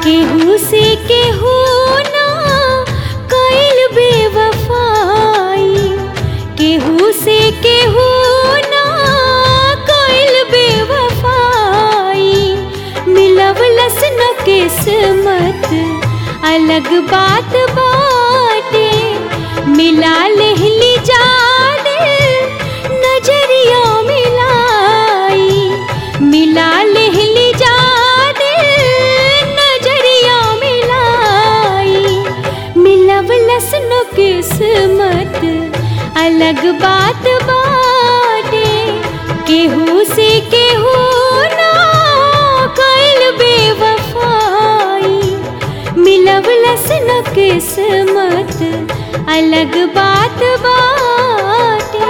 केहू से केहू ना कइल बेवफाई केहू से केहू ना कइल बेवफाई मिलवलस न किस्मत अलग बात बाटे मिला लेहली जाने नजरिया मिलाई मिला लेहली जाने नजरिया मिलाई मिलवलस न किस्मत अलग बात बाटे केहू से केहू ना कइल बेवफाई मिलवलस न किस्मत अलग बात बाटे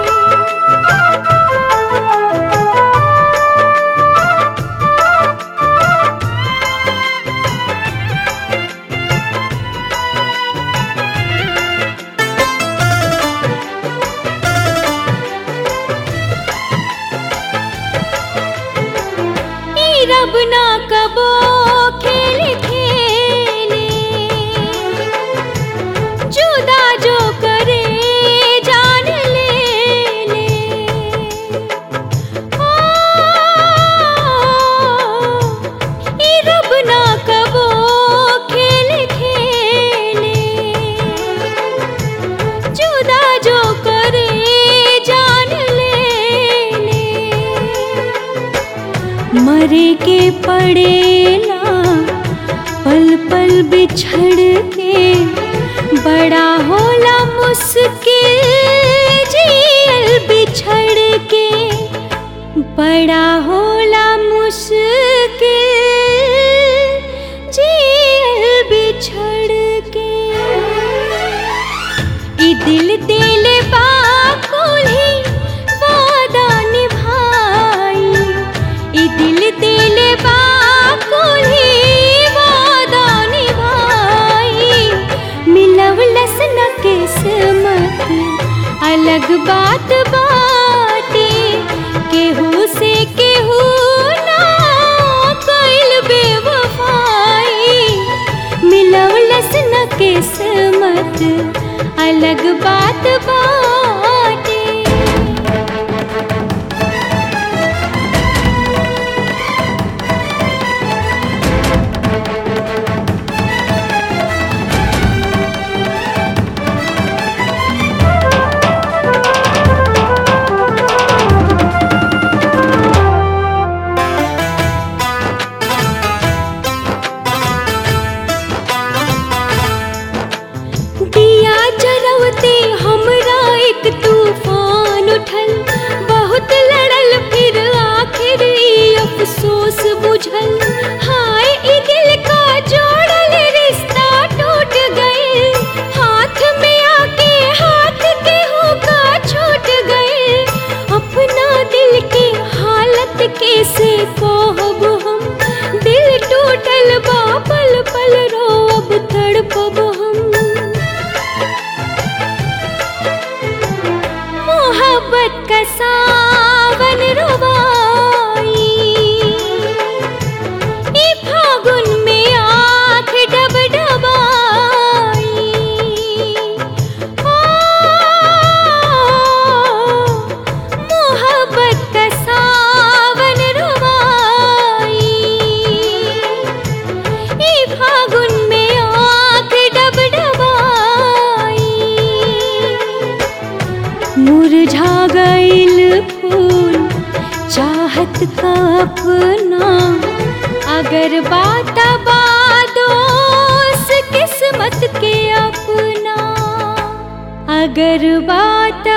ई रब ना कबो खेल खेले जुदा जो करे जान ले ले ओ, ई रब ना कबो खेल खेले जुदा जो करे जान ले ले मरे के पड़ेला पल पल बिछड़ के बड़ा होला मुश्किल जियल बिछड़ के बड़ा होला मुश्किल जियल बिछड़ के ई दिल दिल बाकुली वादा निभाई ई दिल दिल बाकुली वादा निभाई मिलवलस न किस्मत अलग बात बाटे केहू से केहू ना कइल बेवफाई मिलवलस न किस्मत अलग बात बाटे दिया जरवते हमरा एक तूफान उठल बहुत लड़ल फिर आखिर ई अफसोस बुझल हाय ई दिल का जोड़ल रिश्ता टूट गए हाथ में आके हाथ के होगा छूट गए अपना दिल के हालत कैसे कहब हम दिल टूटल बा पल पल रो अब तड़पब हम मोहब्बत का सावन रुबाई ई फागुन में आँख डब डबाई ओ, मोहब्बत का सावन रुबाई ई फागुन में आँख डब डबाई मुरझा गइल फूल चाहत का अपना अगर बात बादोस किस्मत के अपना अगर बात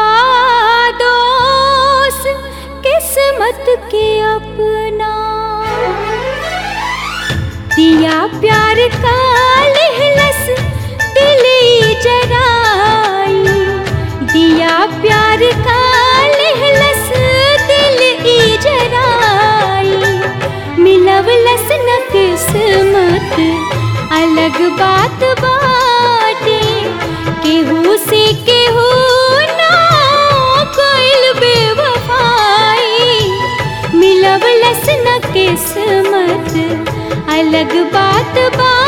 बादोस किस्मत के अपना दिया प्यार का लहलस दिल ई जराई दिया प्यार का लहलस दिल ई जराई मिलवलस न किस्मत अलग बात बाटे केहू से केहू ना कोइल बेवफाई मिलवलस न किस्मत अलग बात बा